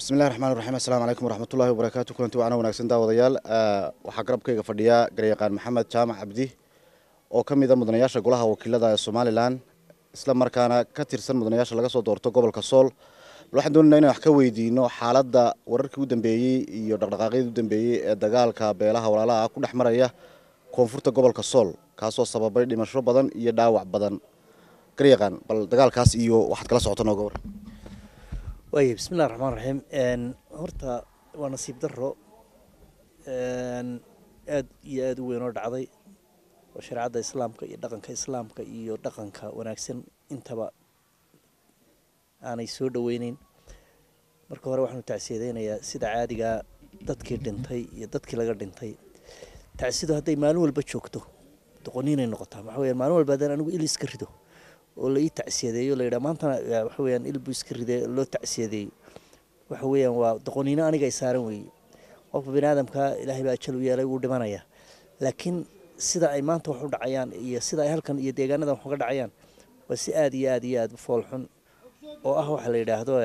bismillahi raxmaan raxiim assalaamu calaykum waraxmatullahi wabarakaatu kulanti wacna wanaagsan daawadayaal waxaa garabkayga fadhiya garyaqaan maxamed jaamac cabdi oo ka mid a mudanayaasha golaha wakiilada ee somalilan isla markaana ka tirsan mudanayaasha laga soo doorto gobolka sool waxaan doonayna inaan wax ka weydiino xaaladda wararkii u dambeeyey iyo dhaqdhaqaaqyadii u dambeeyey ee dagaalka beelaha walaalaha ah ku dhex maraya koonfurta gobolka sool kaasoo sababay dhimasho badan iyo dhaawac badan garyaqaan bal dagaalkaas iyo waxaad kala socota nooga war waaya bismillahi raxmaan raxiim horta waa nasiib daro aada iyo aada u weyn oo dhacday oo shareecadda islaamka iyo dhaqanka islaamka iyo dhaqanka wanaagsan intaba aanay soo dhoweyneyn marka hore waxaanu tacsiyadeynayaa sida caadigaa dadkii dhintay iyo dadkii laga dhintay tacsidu hadday maalin walba joogto doqoniinay noqotaa waxa weya maalin walba haddaan anigu il iska rido oo la ii tacsiyadeeyo la yidhaha maantana waxa weyaan ilbu iska ride loo tacsiyadeeyo waxa weeyaan waa doqoniino aniga ay saaran weeye qofka bini aadamka ilaahay baa ajal u yeelay wuu dhimanayaa laakiin sida ay maanta wax u dhacayaan iyo sida ay halkan iyo deegaanadan wax uga dhacayaan waa si aada iyo aada iyo aada u foolxun oo ah waxa la yidhaahdo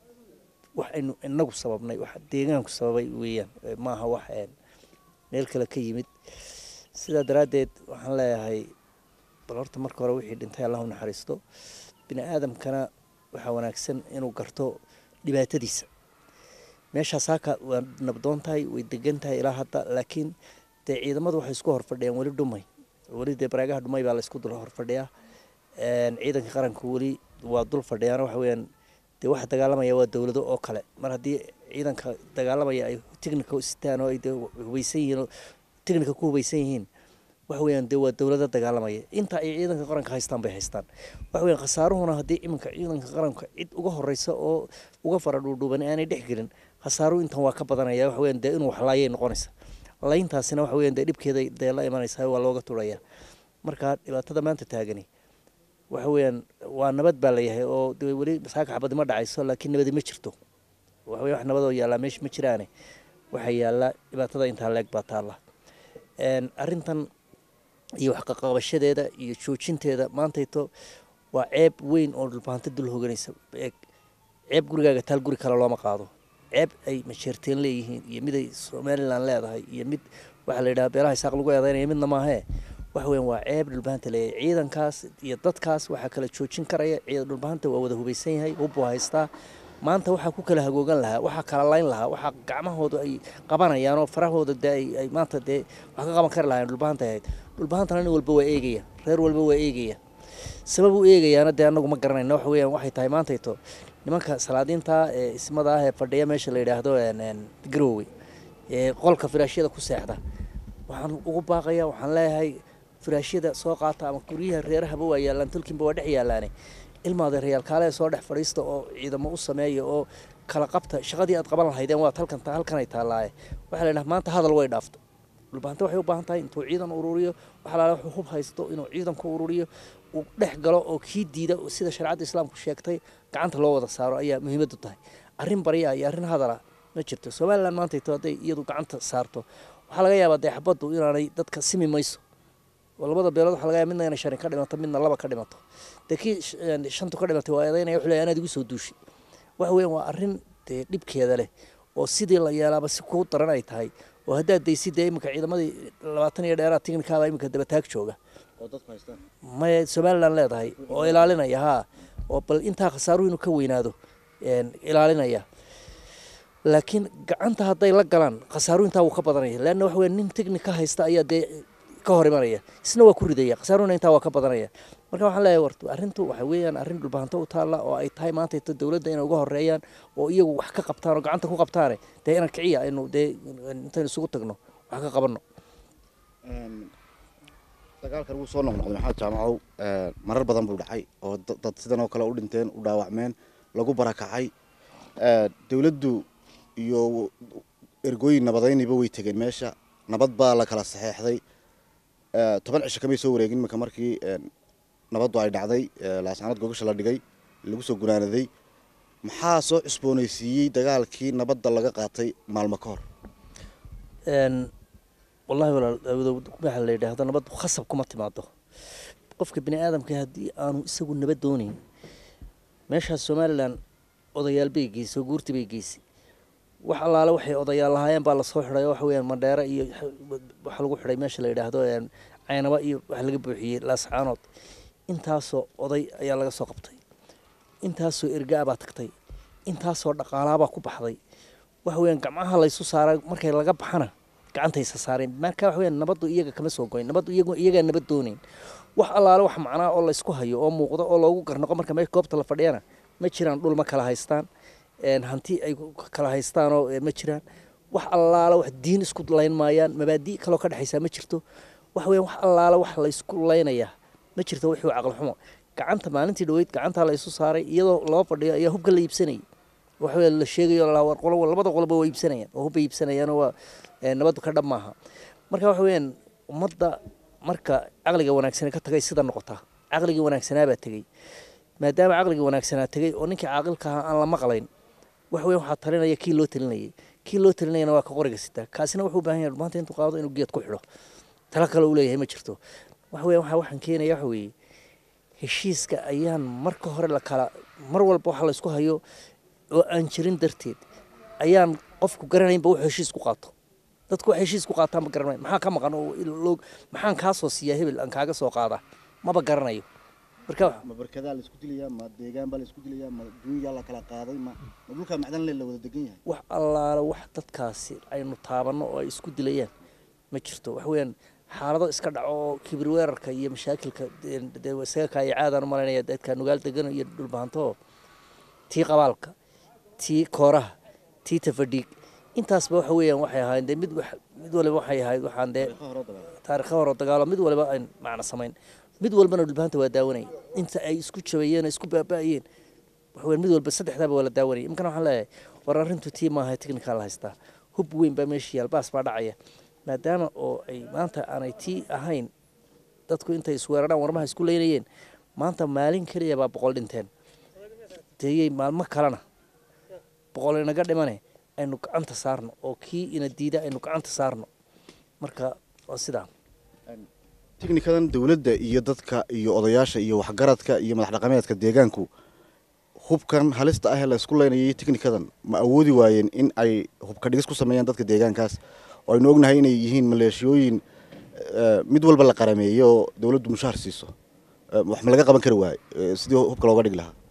wax aynu inagu sababnay wax deegaanku sababay weeyaan maaha wax meel kale ka yimid sidaa daraaddeed waxaan leeyahay bal horta marka hore wixii dhintay allahu naxariisto bini aadamkana waxaa wanaagsan inuu garto dhibaatadiisa meeshaas haka waa nabdoon tahay way degan tahay ilaa hadda laakiin dee ciidamadu waxay isku horfadhiyaan weli dhumay weli dee baraagaha dhumay baa la isku dul horfadhiyaa ciidanka qaranka weli waa dul fadhiyaan waxa weyaan dee waxa dagaalamaya waa dowlado oo kale mar haddii ciidanka dagaalamaya ay technica sitaan oo ay dee hubaysan yihiin oo technica ku hubaysan yihiin waxa weyaan dee waa dowlado dagaalamaya inta ay ciidanka qaranka haystaan bay haystaan waxa weyan khasaaruhuna haddii iminka ciidanka qaranka cid uga horeysa oo uga fara dhuudhuuban aanay dhex gelin khasaaruhu intan waa ka badanaya waxa weyan dee inuu waxlaayay noqonaysa layntaasina waxa weyan dee dhibkeeda dee la imanaysa waa looga turaya marka dhibaatada maanta taagani waxa weeyaan waa nabad baa layahay oo de weli saaka xabadi ma dhacayso laakiin nabadi ma jirto waxa wey wax nabadoo yaallaa meesha ma jiraane waxaa yaalla dhibaatada intaa leeg baa taalla arrintan iyo waxqaqabashadeeda iyo joojinteeda maantayto waa ceeb weyn oo dhulbahanto dul hoganaysa ceeb gurigaaga taal guri kale looma qaado ceeb ay masheerteen leeyihiin iyo mid ay somalilan leedahay iyo mid waxaa la yidhaha beelaha isaaq lagu eedeynaya midna maahee waxa weyan waa ceeb dhulbahanta leeyahay ciidankaas iyo dadkaas waxaa kala joojin karaya ciidan dhulbahanta waa wada hubaysan yahay hubbuu haystaa maanta waxaa ku kala hagoogan lahaa waxaa kala layn lahaa waxaa gacmahooda ay qabanayaan oo farahooda dee ay maanta dee wax ka qaban kari lahayn dhulbahanta ahayd dhulbahantana nin walba waa eegaya reer walba waa eegaya sabab u eegayaana dee anagu ma garanayna waxa weeyaan waxay tahay maantayto nimanka salaadiinta ee ismada ah ee fadhiya meesha la yidhaahdo garoowe ee qolka firaashyada ku seexda waxaan ugu baaqaya waxaan leeyahay firaashyada soo qaata ama guryaha reerahaba waa yaallaan tulkinba waa dhex yaallaane ilmaada rayaalkaale soo dhex fadhiista oo ciidamo u sameeya oo kala qabta shaqadii aad qaban lahaydeen waa halkan halkanay taallaaye waxaa la yidhaha maanta hadal way dhaafto dhulbaanta waxay u baahan tahay intuu ciidan ururiyo waxaa laala wuxuu hub haysto inuu ciidanku ururiyo uu dhex galo oo kii diida sida shareecadda islaamku sheegtay gacanta loo wada saaro ayaa muhiimaddu tahay arrin barya iyo arrin hadala ma jirto somalilan maantayto hadday iyadu gacanta saarto waxaa laga yaabaa dee xabaddu inaanay dadka simi mayso oo labada beelood waxa laga yaaba midna inay shani ka dhimato midna laba ka dhimato dee kii shantu ka dhimatay waa eedaynaya wuxuu leeyahay anaad igu soo duushay waxa weeyaan waa arrin dee dhibkeeda leh oo sidii la yeelaaba si kuu daran ay tahay oo haddaad daysid dee iminka ciidamadii labaatan iyo dheeraad tignikaaba iminka dabataag jooga maya somalilan leedahay oo ilaalinaya haa oo bal intaa khasaaruhu inuu ka weynaado ilaalinaya laakiin gacanta hadday la galaan khasaaruhu intaa wuu ka badanaya leanna waxa weya nin technica haysta ayaa dee ka hor imanaya isna waa ku ridaya khasaaruhuna intaa waa ka badanaya marka waxaan leeyahay warta arrintu waxa weeyaan arrin dhulbahanto u taalla oo ay tahay maantayto dowladda inay uga horeeyaan oo iyagu wax ka qabtaan oo gacanta ku qabtaane dee inaan kiciya aynu dee intaynu isugu tagno wax ka qabanno dagaalkan wuu soo noqnoqday maxamed jaamacow marar badan buu dhacay oo dad sidan oo kale u dhinteen u dhaawacmeen lagu barakacay dowladdu iyo ergooyin nabadayniba way tegeen meesha nabad baa la kala saxeexday toban cisho kamay soo wareegin iminka markii nabaddu ay dhacday laascanad gogasha la dhigay lagu soo gunaanaday maxaa soo cusboonaysiiyey dagaalkii nabadda laga qaatay maalmo ka hor wallahi walaal waxa la yidhaahdo nabaddu khasab kuma timaado qofka bini aadamka haddii aanu isagu nabad doonayn meeshaas somalilan odayaal bay geysay oo guurti bay geysay wax allaale waxay odayaal lahaayeen baa lasoo xidhay oo waxa weyaan mandheere iyo waxa lagu xidhay meesha la yidhaahdo caynaba iyo waxa laga buuxiyey laascaanood intaasoo oday ayaa laga soo qabtay intaasoo ergaa baa tagtay intaasoo dhaqaalaabaa ku baxday waxa weyaan gacmaha laysu saaray markay laga baxana gacantaysa saareen marka waxa weyaan nabaddu iyaga kama soo goyn nabaddu iyagu iyagaa nabad doonayn wax allaale wax macnaa oo laysku hayo oo muuqdo oo loogu garnoqo marka meesha goobta la fadhiyana ma jiraan dhul ma kala haystaan hanti ay kala haystaanoo ma jiraan wax allaale wax diin isku layn maayaan mabaadi kaloo ka dhexaysaa ma jirto waxa weyan wax allaale wax laysku laynayaa ma jirto wixii caqli xumo gacanta maalintii dhaweyd gacantaa la isu saaray iyadoo loo fadhiyo ayaa hubka la iibsanayay waxa la sheegayo labada qoloba waa iibsanayaan oo hubba iibsanayaan waa nabaddu ka dhab maaha marka waxa weyaan ummadda marka caqliga wanaagsanee ka tagay sida noqotaa caqligii wanaagsanaabaa tegey maadaama caqligii wanaagsanaa tegey oo ninkii caaqilka ahaa aan la maqlayn wax weyan waxaa talinaya kii loo talinayay kii loo talinayana waa ka qoriga sitaa kaasina wuxuu u baahan yahay maanta intuu qaado inuu geed ku xidho talo kale uu leeyahay ma jirto wax weyan waxa waxaan keenaya waxa weeye heshiiska ayaan marka hore la kala mar walba waxa laysku hayo oo aan jirin darteed ayaan qofku garanaynba wuxuu heshiis ku qaato dadku wax heshiis ku qaataan ma garanayn maxaa ka maqan oo maxaan kaa soo siiyaa hebel aan kaaga soo qaadaa maba garanayo marka ma barkadaa la isku dilayaa ma deegaan baa la isku dilayaa ma duunyaa la kala qaaday ma ma dhulkaa macdan le la wada degan yahay wax allaale wax dadkaasi aynu taabanno oo ay isku dilayaan ma jirto wax weeyaan xaalado iska dhaco oo kibir weerarka iyo mashaakilka isaga kaaya caadaan u malaynaya dadka nugaal degan iyo dhulbahanto tii qabaalka tii kooraha tii tafadhiig intaasba waxa weeyaan waxay ahaayeen dee mid mid waliba waxay ahayd waxaan dee taarikha hore dagaalo mid waliba ayn macno samayn mid walbana dhulbahanta waa daawanayay inta ay isku jabayeen oo isku baaba'ayeen waxaweyaan mid walba saddexdaaba waa la daawanayay imkana waxaan leeyahay war arrintu tii maaha technical la haystaa hub weyn baa meesha yaal baas baa dhacaya maadaama oo ay maanta aanay tii ahayn dadku intay isweerarhaan warmaha isku leynayeen maanta maalin keliya baa boqol dhinteen deeyey maalmo kalena boqol inaga dhimane aynu gacanta saarno oo kii ina diida aynu gacanta saarno marka waa sidaa tiknikadan dowladda iyo dadka iyo odayaasha iyo waxgaradka iyo madax dhaqameedka deegaanku hubkan halista ah ee la isku leynayay tiknikadan ma awoodi waayeen in ay hubka dhigis ku sameeyaan dadka deegaankaas oo aynu ognahay inay yihiin maleeshiyooyin mid walba la qarameeyo oo dowladdu mushaar siiso wax ma laga qaban kari waaye sidii hubka looga dhigi lahaa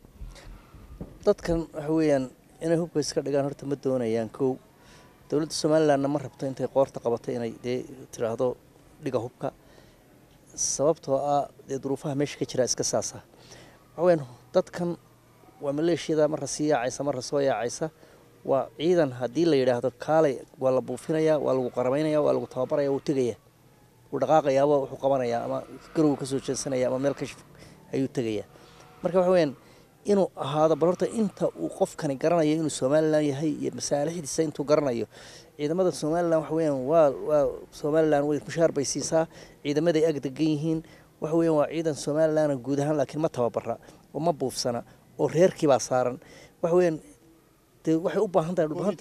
dadkan waxa weeyaan inay hubka iska dhigaan horta ma doonayaan kow dowladda somalilandna ma rabto intay qoorta qabato inay dee tiraahdo dhiga hubka sababtoo ah dee duruufaha meesha ka jira iska saasa waxaweyaan dadkan waa maleeshiyada marra sii yaacaysa marra soo yaacaysa waa ciidan haddii la yidhaahdo kaalay waa la buufinayaa waa lagu qaramaynaya waa lagu tababaraya wuu tegaya wuu dhaqaaqayaaba wuxuu qabanayaa ama garow kasoo jeedsanaya ama meel kashif ayuu tegayaa marka waxa weyaan inuu ahaado bal horta inta uu qofkani garanayo inuu somalilan yahay iyo masaalixdiisa intuu garanayo ciidamada somalilan waxa weyaan waa waa somalilan way mushaar bay siisaa ciidamaday ag degan yihiin waxa weyan waa ciidan somalilan guud ahaan laakiin ma tababara oo ma buufsana oo reerkiibaa saaran waxa weyaan dee waxay u baahan tahay dhulbahanta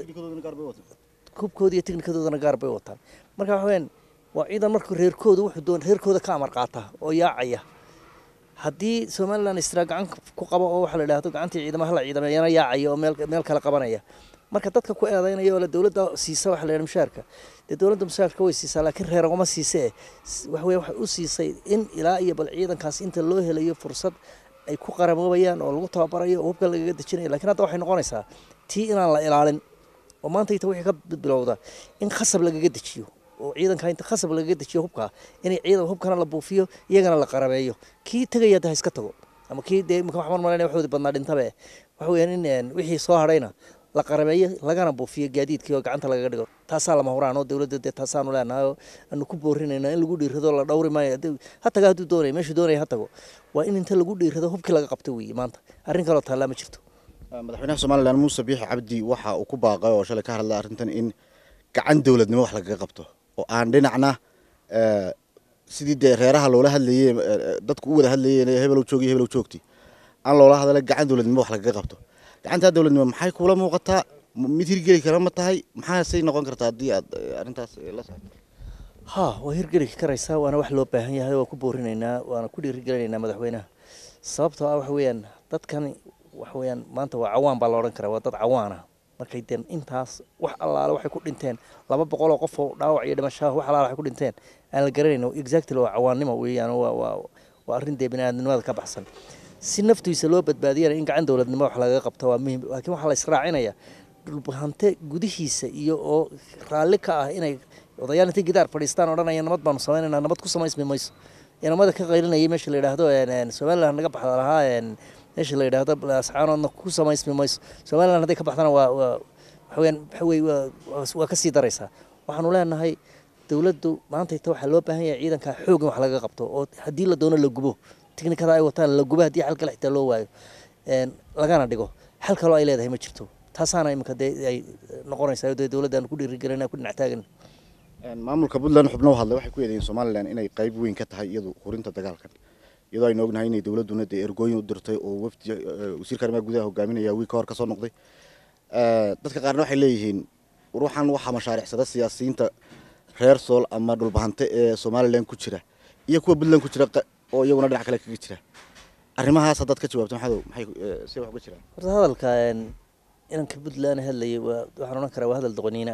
hubkooda iyo tiknikadoodana gaar bay wataan marka waxa weyaan waa ciidan marka reerkooda wuxuu doon reerkooda ka amar qaata oo yaacaya haddii somalilan istraa gacan ku qabo oo waxa la idhahdo gacantii ciidamaha la ciidameeyana yaacaya oo meel meel kale qabanaya marka dadka ku eedeynaya oo la dowladda siisa waxa la yidhaha mushaarka dee dowladda mushaarka way siisaa laakiin reer ugama siise eh waxa weya waxay u siisay in ilaa iyo bal ciidankaas inta loo helayo fursad ay ku qaramoobayaan oo lagu tababarayo oo hubka lagaga dejinayo lakiin hadda waxay noqonaysaa tii inaan la ilaalin oo maanta ita wixii ka bilowda in khasab lagaga dejiyo oo ciidanka inta khasab lagaga dejiyo hubka inay ciidan hubkana la buufiyo iyagana la qarameeyo kii tegaya de ha iska tago ama kii dee imika waxaan malaynaya waxoodii badnaa dhintabe waxa weeyaan in wixii soo hadhayna la qarameeyo lagana buufiyo gaadiidkii oo gacanta lagaga dhigo taasaa lama huraan oo dowladda dee taasaanu leenahay oo aanu ku boorinayna in lagu dhiirado la dhowri maayo ha taga hadduu doonaya meeshuu doonaya ha tago waa in inta lagu dhiirado hubkii laga qabto weeye maanta arrin kaloo taallaa ma jirto madaxweynaha somalilan muuse biixi cabdi waxa uu ku baaqay oo shalay ka hadlay arrintan in gacan dowladnimo wax lagaga qabto oo aan dhinacna sidii dee reeraha loola hadlayey dadku u wada hadlayeen hebelow joogiy hebelow joogti aan loola hadala gacan dowladnimo wax lagaga qabto gacantaa dowladnimo maxay kuula muuqataa mid hirgeli kara ma tahay maxaasay noqon kartaa haddii aad arrintaas la socoto ha waa hirgeli karaysaa waana wax loo baahan yahay waa ku boorinaynaa waana ku dhiirigelinaynaa madaxweynaha sababtoo ah waxa weeyaan dadkan waxa weeyaan maanta waa cawaan baa la odhan karaa waa dad cawaan ah markay deen intaas wax allaale waxay ku dhinteen laba boqol oo qof oo dhaawac iyo dhimashaha wax allaale waxay ku dhinteen aan la garanayno exactly waa cawaannimo weeyaan waa waa waa arrin dee bini'aadnimada ka baxsan si naftiisa loo badbaadiyana in gacan dowladnimo wax lagaga qabto waa muhiim laakiin waxaa la israacinaya dhulbahante gudihiisa iyo oo raalli ka ah inay odayaal intay gidaar fadhiistaan odhanaya nabad baanu samaynaynaa nabad ku samaysmi mayso inamada ka qaylinayay meesha la yidhaahdo somaliland naga baxda lahaa meesha la yidhaahdo asxaanoodna ku samaysmi mayso somaliland hadday ka baxdana waa waa waxaweyaan waxa weye waa waa kasii daraysaa waxaanu leenahay dowladdu maantayta waxaa loo baahan yahay ciidanka xoog in wax laga qabto oo haddii la doono la gubo tiknikada ay wataan la gubo haddii xal kale xitaa loo waayo lagana dhigo xal kaloo ay leedahay ma jirto taasaana iminka dee ay noqonaysaa dee dowladda aan ku dhiirigelina ku dhinac taagan maamulka puntland xubno hadlay waxay ku eedeeyeen somalilan inay qayb weyn ka tahay iyadu hurinta dagaalkan iyadoo aynu ognahay inay dowladduna dee ergooyin u dirtay oo wafdi wasiirka arrimaha gudaha hogaaminaya wiil ka hor kasoo noqday dadka qaarna waxay leeyihiin ruuxan waxaa mashaariicsada siyaasiyiinta reer sool ama dhulbahante ee somalilan ku jira iyo kuwa puntland ku jira oo iyaguna dhinac kale kaga jira arrimahaas haddaad ka jawaabto maxadow maxay see wax uga jiraan horta hadalka inanka puntland hadlayay waa waxaan odhan karaa waa hadal doqoniina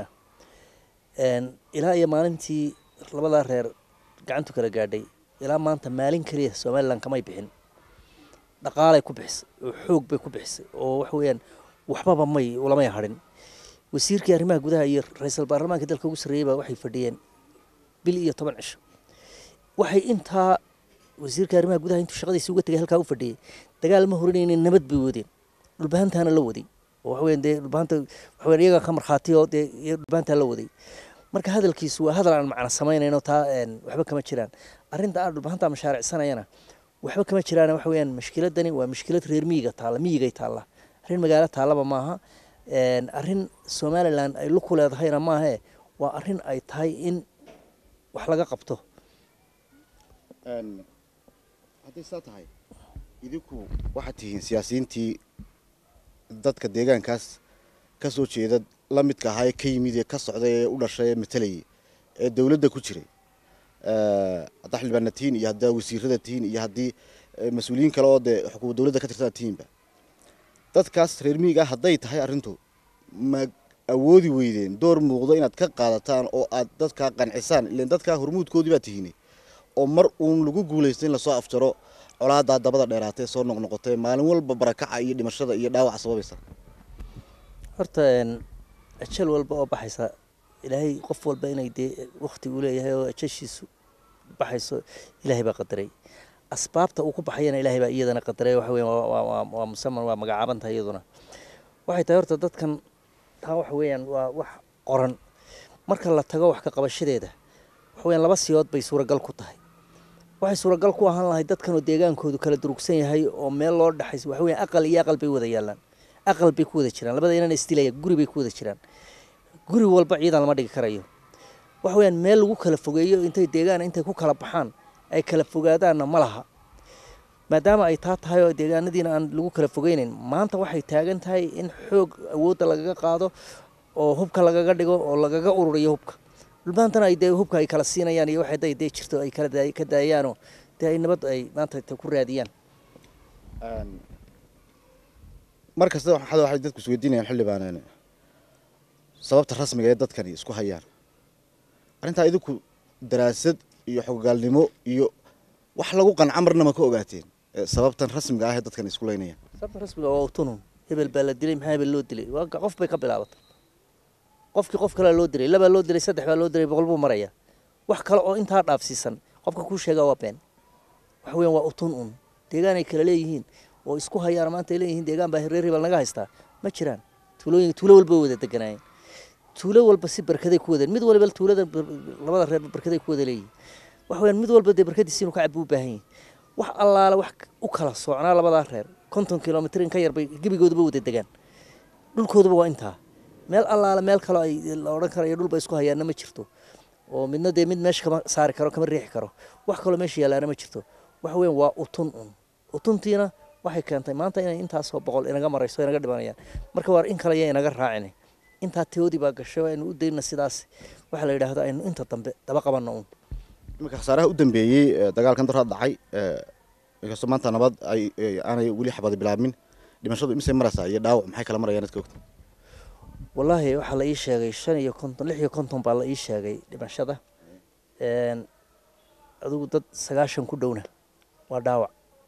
ah ilaa iyo maalintii labadaa reer gacantu kala gaadhay ilaa maanta maalin keliya somalilan kamay bixin dhaqaalay ku bixisay oo xoog bay ku bixisay oo waxa weeyaan waxbaba may ulamay hadhin wasiirkii arrimaha gudaha iyo ra-iisul baarlamaanka dalka ugu sarreeyey baa waxay fadhiyeen bil iyo toban cisho waxay intaa wasiirka arrimaha gudaha intuu shaqadiisi uga tegay halkaa u fadhiyey dagaal ma horinaynin nabad bay wadeen dhulbahantaana la waday oo waxaweyan dee dhulbahanta waxaweyan iyaga ka markhaati oo dee iyo dhulbahantaa la waday marka hadalkiisu waa hadal aan macno samaynayno taa waxba kama jiraan arrinta aan dhulbahanta mashaaricsanayana waxba kama jiraan waxa weeyaan mashkiladani waa mashkilad reer miyiga taalla miyigay taalla arrin magaalo taallaba maaha arrin somalilan ay luku leedahayna maahe waa arrin ay tahay in wax laga qabto hadday saa tahay idinku waxaad tihiin siyaasiyiintii dadka deegaankaas ka soo jeeda la midka ahaa ee ka yimid ee ka socday ee u dhashay ee matalayay ee dowladda ku jiray haddaa xildhibaana tihiin iyo haddaa wasiirada tihiin iyo haddii mas-uuliyiin kale oo dee xukuumad dowladda ka tirsan tihiinba dadkaas reer miyiga ah hadday tahay arrintu ma awoodi weydeen door muuqdo inaad ka qaadataan oo aad dadkaa qancisaan ilan dadkaa hormuudkoodii baa tihiinay oo mar uun lagu guulaysta in lasoo afjaro colaadaa dabada dheeraatee soo noqnoqotee maalin walba barakaca iyo dhimashada iyo dhaawaca sababaysa horta ajal walba oo baxaysa ilaahay qof walba inay dee wakti uu leeyahay oo ajashiisu baxayso ilaahay baa qadaray asbaabta uu ku baxayana ilaahay baa iyadana qadaray waxa weyan waa musaman waa magacaabantaha iyaduna waxay tahay horta dadkan taa waxa weeyaan waa wax qoran marka la tago wax ka qabashadeeda waxa weyaan laba siyood bay suuragal ku tahay waxay suuragal ku ahaan lahay dadkan oo deegaankoodu kala durugsan yahay oo meel loo dhexays waxa weyan aqal iyo aqal bay wada yaalaan aqal bay ku wada jiraan labada inaan isdilaya guri bay ku wada jiraan guri walba ciidan lama dhigi karayo waxa weyaan meel lagu kala fogeeyo intay deegaan intay ku kala baxaan ay kala fogaadaanna ma laha maadaama ay taa tahay oo deegaanadiina aan lagu kala fogeyneyn maanta waxay taagan tahay in xoog awoodda lagaga qaado oo hubka lagaga dhigo oo lagaga ururiyo hubka dhulbaantana ay dee hubka ay kala siinayaan iyo waxay day dee jirto ay kala ka daayaanoo dee ay nabad ay maanta ku raadiyaan mar kasta waxaad waxay dadku isweydiinayaan xildhibaan sababta rasmiga ee dadkani isku hayaan arrintaa idinku daraasad iyo xogogaalnimo iyo wax lagu qanca marna ma ka ogaateen sababtan rasmiga ah ee dadkan isku leynayaan sababta rasmiga waa tunun hebel baa la dilay maxaa hebel loo dilay waa qof bay ka bilaabatay qofkii qof kalea loo dilay labaa loo dilay saddex baa loo dilay boqol buu maraya wax kale oo intaa dhaafsiisan qofka kuu sheegaa waa been waxa weyan waa utun un deegaan ay kala leeyihiin oo isku hayaan maanta ay leeyihiin deegaan baa reer hebel naga haystaa ma jiraan tuulooyin tuulo walba wada deganaayeen tuulo walba si barkaday ku wadeen mid walba tuulada labada reer barkaday ku wada leeyihiin waxa weyan mid walba dee barkadiisi inuu ka cab u baahan yahay wax allaale wax u kala soocnaa labadaa reer konton kilomitr in ka yar bay gebigoodaba wada degaan dhulkooduba waa intaa meel allaale meel kaloo ay la odhan karayo dhulba isku hayaanna ma jirto oo midna dee mid meesha kama saari karo kama riixi karo wax kaloo meesha yaalaana ma jirto waxa weyan waa utun un utuntiina waxay keentay maanta inay intaasoo boqol inaga marayso inaga dhimanayaan marka waa in kale ya inaga raacina intaa teodii baa gashay aynu u dayna sidaas waxaa la yidhaahdo aynu inta dambe daba qabanno un iminka khasaaraha u dambeeyey dagaalkan daraa dhacay inkastoo maanta nabad ay aanay weli xabadi bilaabmin dhimashadu imisay maraysaa iyo dhaawac maxay kala marayaan dadka ogta wallaahi waxaa la ii sheegay shan iyo konton lix iyo konton baa la ii sheegay dhimashada adigu dad sagaashan ku dhowna waa dhaawac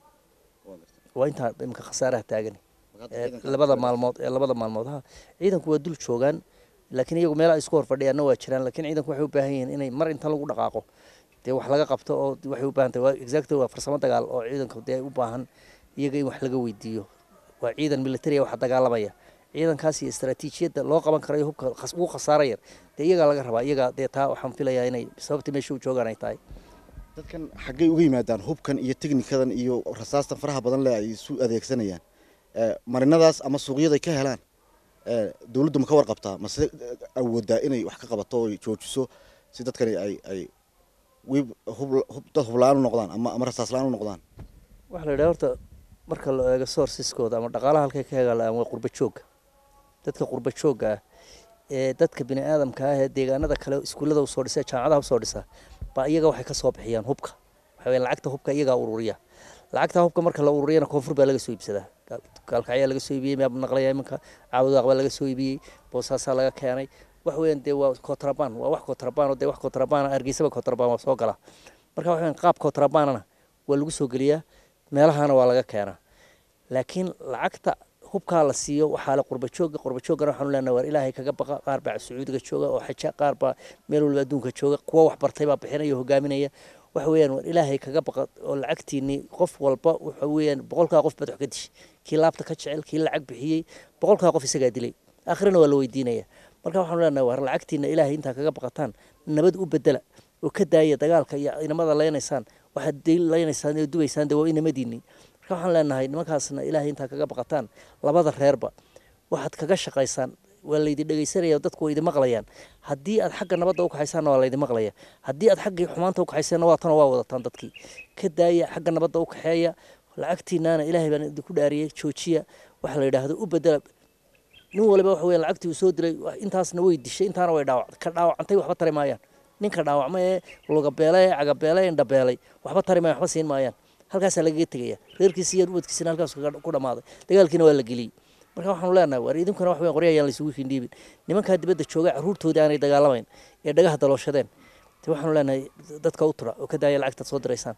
waa intaa imika khasaaraha taagan labada maalmood ee labada maalmood ha ciidanku waa dul joogaan laakiin iyagu meelaha isku hor fadhiyaanna waa jiraan laakiin ciidanku waxay u baahan yihiin inay mar intan lagu dhaqaaqo dee wax laga qabto oo waxay u baahan tahay waa exactly waa farsamo dagaal oo ciidanku dee u baahan iyaga in wax laga weydiiyo waa ciidan military wax dagaalamaya ciidankaas iyo istaraatiijiyadda loo qaban karayo hubka ugu khasaara yar dee iyagaa laga rabaa iyaga dee taa waxaan filayaa inay sababta meesha u joogaan ay tahay dadkan xaggay uga yimaadaan hubkan iyo teknikadan iyo rasaastan faraha badan le ay isu adeegsanayaan marinadaas ama suuqyaday ka helaan dowladdu ma ka warqabtaa mase awoodaa inay wax ka qabato oo joojiso si dadkani ay ay wiib hub dad hubla-aan u noqdaan ama ama rasaas la-aan u noqdaan waxaa la yidhaha horta marka la eego sourceskooda ama dhaqaalaha halkay ka hegalaan waa qurba joogga dadka qurba joogga ah ee dadka bini aadamka ah ee deegaanada kale iskuullada usoo dhisa jaamacadaha usoo dhisa baa iyaga waxay kasoo bixiyaan hubka waxa weye lacagta hubka iyagaa ururiya lacagta hubka marka la ururiyana koonfur baa laga soo iibsadaa gaalkacyaa laga soo iibiyey naqlaya iminka caabudaaq baa laga soo iibiyey boosaasaa laga keenay wax weeyaan dee waa kotrabaan waa wax kotrabaan oo dee wax kotrabaan hargeysaba kotrabaan waa soo galaa marka wax weeyaan qaab kotrabaanana waa lagu soo geliyaa meelahana waa laga keenaa laakiin lacagta hubkaa la siiyo waxaa le qurba jooga qurba joogana waxaanu leenahay waar ilaahay kaga baqa qaar baa sacuudiga jooga oo xaja qaar baa meel walba adduunka jooga kuwa wax bartay baa bixinaya hogaaminaya waxa weeyaan waar ilaahay kaga baqa oo lacagtiinii qof walba waxa weeyaan boqolkaa qof baad wax ka dishay kii laabta ka jecel kii lacag bixiyey boqolkaa qof isagaa dilay aakhirana waa la weydiinaya marka waxaanu leenahay waar lacagtiina ilaahay intaa kaga baqataan nabad u bedela oo ka daaya dagaalka iyo inamada leynaysaan waxaad leynaysaan oo dubaysaan dee waa inamadiinii marka waxaan leenahay nimankaasna ilaahay intaa kaga baqataan labada reerba waxaad kaga shaqaysaan waa laydin dhegeysanaya dadku waa idin maqlayaan haddii aad xagga nabadda u kaxaysaanna waa laydin maqlaya haddii aad xaggii xumaanta u kaxayseenna waa tana waa wadataan dadkii ka daaya xagga nabadda u kaxeeya lacagtiinaana ilaahay baan idinku dhaariyey joojiya waxa la yidhaahdo u bedela nin waliba waxa weya lacagtii uu soo dilay intaasna way dishay intaana way dhaawac ka dhaawacantay waxba tari maayaan ninka dhaawacma ee lugabeelay ee cagabeelay ee indhabeelay waxba tari maayan waxba siin maayaan halkaasaa lagaga tegaya reerkiisa iyo ubadkiisana halkaas ku dhamaaday dagaalkiina waa la geliyey marka waxaanu leenahay waar idinkuna wax weyn qorya ayaan laysugu hindhiibin nimankaa dibadda jooga carruurtoodii aanay dagaalamayn ee dhagaha dalooshadeen te waxaanu leenahay dadka u tura oo ka daaya lacagtaad soo diraysaan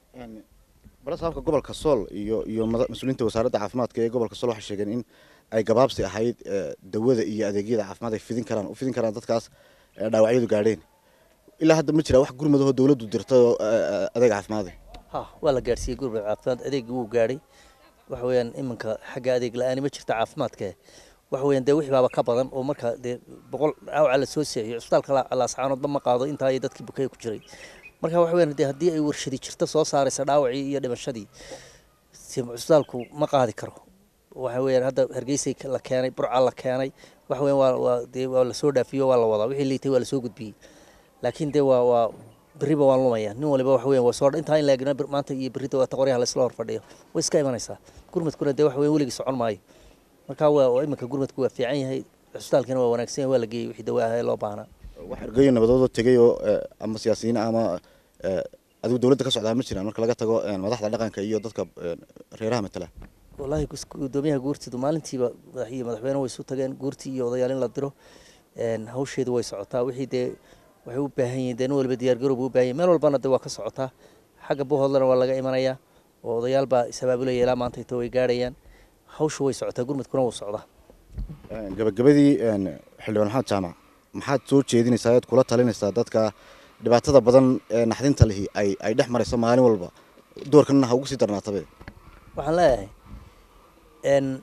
balasaabka gobolka sool iyo iyo mas-uuliyiinta wasaaradda caafimaadka ee gobolka sool waxay sheegeen in ay gabaabsi ahayd dawada iyo adeegyada caafimaad ay fidin karaan u fidin karaan dadkaas dhaawacyadu gaadheen ilaa hadda ma jira wax gurmadahoo dawladdu dirtay oo adeeg caafimaada ha waa la gaadhsiiyey gurmad caafimaad adeegii wuu gaadhay waxa weeyaan iminka xagga adeeg la-aani ma jirta caafimaadka waxa weeyaan dee wixii baaba ka badan oo marka dee boqol dhaawaca la soo seexiyo cusbitaalka laascaanoodba ma qaado intaa iyo dadkii bukaya ku jiray marka waxa weeyaan dee haddii ay warshadi jirto soo saaraysa dhaawacii iyo dhimashadii cusbitaalku ma qaadi karo waxa weeyaan hadda hargeysay la keenay burca la keenay waxa weeyaan waa waa dee waa lasoo dhaafiyo waa la wadaa wixii liitay waa lasoo gudbiyey laakiin dee waa waa beriba waan lumaya nin waliba waxa weyan waa soo intaa in la eegna maanta iyo berrida waa taqoryaha laisla hor fadhiyo way iska imanaysaa gurmadkuna dee waxa weyan weligii socon maayo marka waa iminka gurmadku waa fiican yahay cusbitaalkina waa wanaagsan yahay waa la geeyey wixii dawa ahaa ee loo baahnaa wax ergeyo nabadoodoo tegay oo ama siyaasiyiin ama adigu dowladda ka socdaa ma jiraan marka laga tago madaxda dhaqanka iyo dadka reeraha matala wallaahi gudoomiyaha guurtidu maalintiiba madax iyo madaxweyne way isu tageen guurtii iyo odayaal in la diro hawsheedu way socotaa wixii dee waxay u baahan yihiin dee nin waliba diyaargarowba u baahan yihin meel walbana dee waa ka socotaa xagga buhoodlana waa laga imanayaa oo odayaal baa isabaabulaya ilaa maanta ito way gaadhayaan hawshu way socotaa gurmadkuna wuu socdaa gabagabadii xildhibaan maxamed jaamac maxaad soo jeedinaysaa ead kula talinaysaa dadka dhibaatada badan ee naxdinta lihi ay ay dhex marayso maalin walba doorkanna ha ugu sii darnaatabe waxaan leeyahay n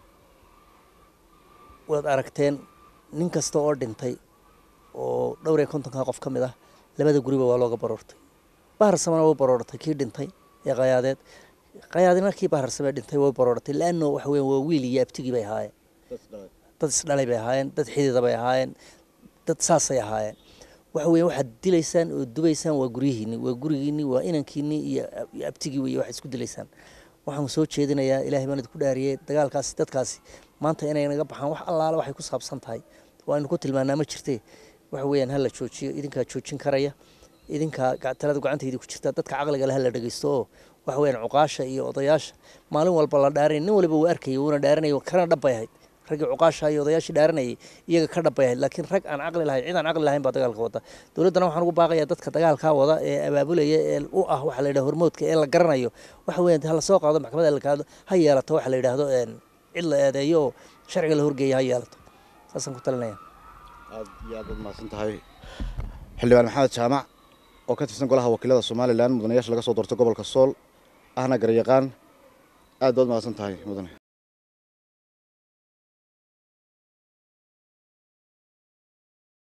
waad aragteen nin kasta oo dhintay oo dhowr iyo kontonka qof ka mid ah labada guriba waa looga baroortay baharsamana way baroortay kii dhintay ee qayaadeed qayaadina kii baharsamee dhintay way baroortay laano waxa weyan waa wiil iyo abtigii bay ahaayeen dad isdhalay bay ahaayeen dad xidida bay ahaayeen dad saasay ahaayeen waxa weya waxaad dilaysaan oo dubaysaan waa guryihiini waa gurigiini waa inankiini iyo abtigii wey waxaad isku dilaysaan waxaan soo jeedinayaa ilaahay baan idinku dhaariyey dagaalkaasi dadkaasi maanta inay naga baxaan wax allaale waxay ku saabsan tahay waaynu ku tilmaanaa ma jirtee waxa weeyaan hala joojiyo idinkaa joojin karaya idinkaa talada gacantaydi ku jirta dadka caqliga leh hala dhegeysto oo waxa weeyaan cuqaasha iyo odayaasha maalin walba la dhaarin nin waliba wuu arkayay wuuna dhaarinaya kana dhabbay ahayd raggii cuqaasha iyo odayaashii dhaaranayay iyaga ka dhambay ahayd laakiin rag aan caqli lahayn cid aan caqli lahayn baa dagaalka wada dowladdana waxaan ugu baaqayaa dadka dagaalkaa wada ee abaabulaya ee u ah waxaa la yidhaha hormoodka ee la garanayo waxa weeyaan ha lasoo qaado maxkamadda la kaado ha yeelato waxa la yidhaahdo cid la eedeeyo oo sharciga la horgeeya ha yeelato saasaan ku talinaya aad iyo aad baad mahadsan tahay xildhibaan maxamed jaamac oo ka tirsan golaha wakiilada somalilan mudanayaasha laga soo doortay gobolka sool ahna garyaqaan aad baad mahadsan tahay mudane